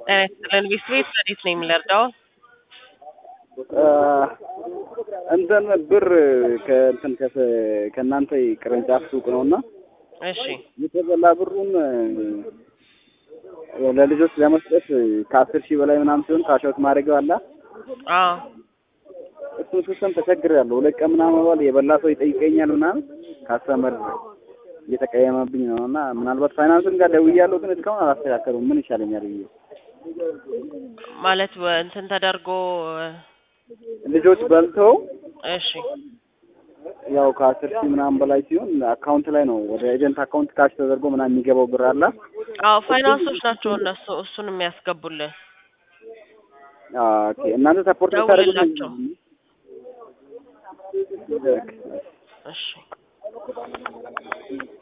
ጤና ይስጥልን ቢስቤት እንዴት ነው የሚለርዳው? እንትን ብር ከእንትን ከእናንተ ቅርንጫፍ ሱቅ ነው እና እሺ የተበላ ብሩን ለልጆች ለመስጠት ከአስር ሺህ በላይ ምናምን ሲሆን ካሻውት ማድረጊያው አለ አዎ እሱን ሲስተም ተቸግሬያለሁ። ሁለት ቀን ምናምን በኋላ የበላ ሰው ይጠይቀኛል ምናምን ካስተመር እየተቀየመብኝ ነው እና ምናልባት ፋይናንስን ጋር ደውያለሁ፣ ግን እስካሁን አላስተካከሉም። ምን ይሻለኛል ብዬ ማለት እንትን ተደርጎ ልጆች በልተው እሺ ያው ከአስር ሺህ ምናምን በላይ ሲሆን አካውንት ላይ ነው ወደ ኤጀንት አካውንት ካሽ ተደርጎ ምናምን የሚገባው ብር አለ። አዎ ፋይናንሶች ናቸው እነሱ እሱን የሚያስገቡልን። ኦኬ እናንተ ሰፖርት ታደርጉ ደውልላቸው። እሺ